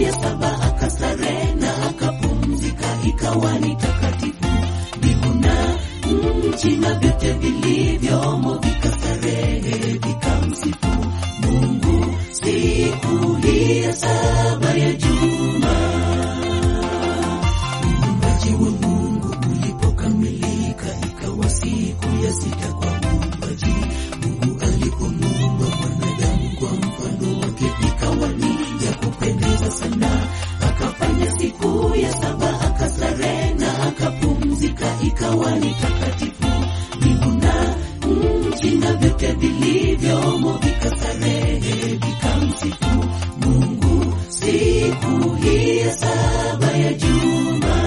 ya saba akastarehe na akapumzika, ikawa ni takatifu. Mbingu na nchi na vyote vilivyomo vikastarehe, vikamsifu Mungu siku hii ya saba ya juma. Uumbaji wa Mungu ulipokamilika, ikawa siku ya sita kwa uumbaji. Mungu alipomuumba mwanadamu kwa mfano wake, ikawa ni ya kupendeza sana. Akafanya siku ya saba akastarehe na akapumzika, ikawa ni takatifu. Mbingu na nchi na vyote vilivyomo vikastarehe, vikamsifu Mungu siku hii ya saba ya juma.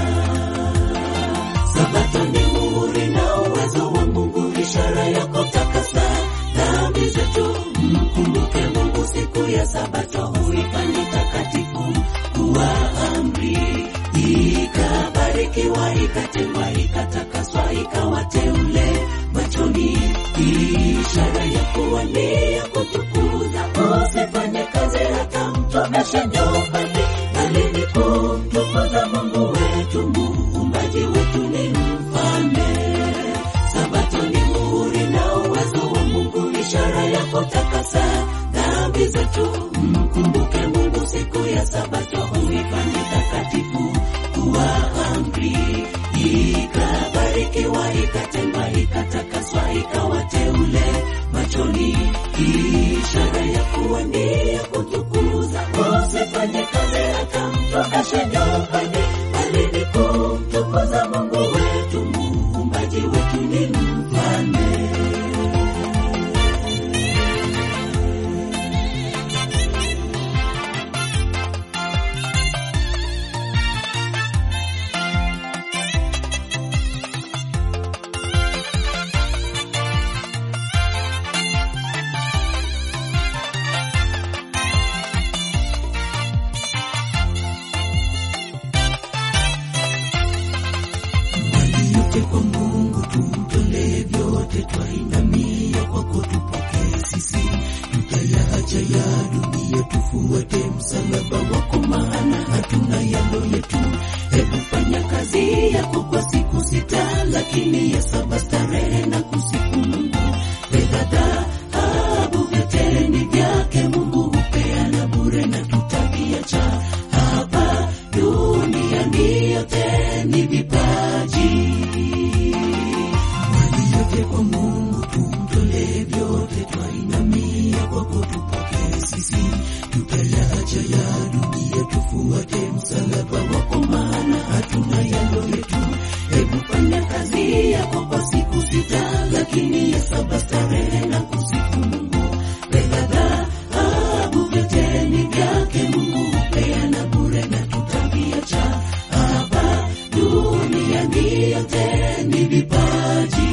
Sabato ni muhuri na uwezo wa Mungu, ishara ya kutakasa dhambi zetu. Mkumbuke Mungu siku ya Sabato, huifanye takatifu kuwa amri, ikabarikiwa, ikatengwa, ikatakaswa, ikawa teule machoni, ishara ya kuwa ni ya kutukuza. Usifanye kazi hata mtomeshe nyumbani, bali ni kumtukuza Mungu wetu, muumbaji wetu ni mfalme. Sabato ni muhuri na uwezo wa Mungu, ishara ya kutakasa dhambi zetu. Mkumbuke Mungu siku ya Sabato, huifanye takatifu kuwa amri, ikabarikiwa, ikatengwa, ikatakaswa, ikawa teule machoni, ishara ya kuwa ni ya kutukuza. Usifanye kazi hata mtomeshe nyumbani, bali ni kumtukuza Mungu wetu, muumbaji wetu ni mfalme. mali yote kwa Mungu tumtolee vyote, twainamia kwako tupokee sisi, tutayaacha ya dunia tufuate msalaba wako, maana hatuna yalo yetu. Hebu fanya kazi yako kwa siku sita, lakini ya saba starehe na kusifu Mungu. Fedha, dhahabu, vyote ni vyake Mungu, hupeana bure na tutaviacha hapa duniani, yote ni vipaji mali yote kwa Mungu tumtolee vyote, twainamia kwako tupokee sisi, tutayaacha ya dunia tufuate msalaba wako, maana hatuna yalo yetu. Hebu fanya kazi yako kwa siku sita, lakini ya saba starehe na kusifu Mungu. Fedha, dhahabu, vyote ni vyake Mungu, hupeana bure na tutaviacha hapa duniani, yote ni vipaji.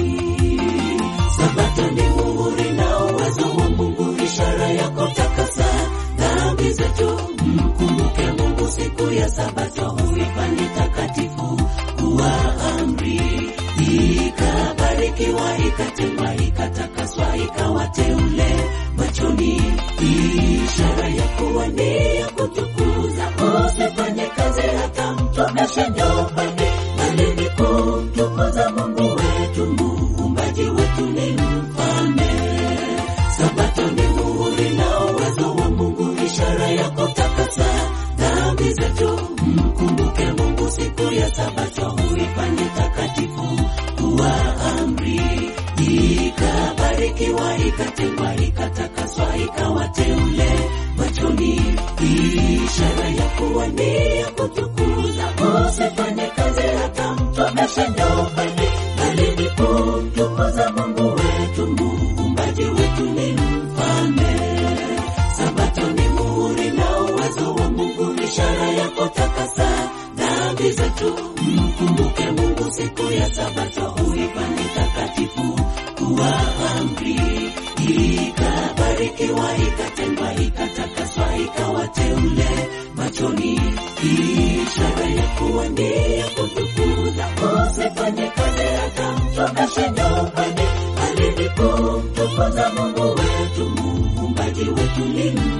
Sabato ni muhuri na uwezo wa Mungu, ishara ya kutakasa dhambi zetu. Mkumbuke Mungu siku ya Sabato, huifanye takatifu kuwa amri, ikabarikiwa, ikatengwa, ikatakaswa, ikawa teule machoni, ishara ya kuwa ni ya kutukuza. Usifanye kazi hata mtomeshe nyumbani, bali ni kumtukuza Mungu wetu, muumbaji wetu ni mfalme. Sabato ni muhuri na uwezo wa Mungu, ishara ya kutakasa dhambi zetu. Mkumbuke Mungu siku ya Sabato, huifanye takatifu kuwa amri, ikabarikiwa, ikatengwa, ikatakaswa, ikawa teule machoni, ishara ya kuwa ni ya kutukuza. Usifanye kazi hata mtomeshe nyumbani, bali ni kumtukuza Mungu wetu, muumbaji wetu ni mfalme. Sabato ni muhuri na uwezo wa Mungu, ishara ya kutakasa dhambi zetu. Mkumbuke Mungu siku ya Sabato, huifanye takatifu kuwa amri, ikabarikiwa, ikatengwa, ikatakaswa, ikawa teule machoni, ishara ya kuwa ni ya kutukuza. Usifanye kazi hata mtomeshe nyumbani, bali ni kumtukuza Mungu wetu, muumbaji wetu ni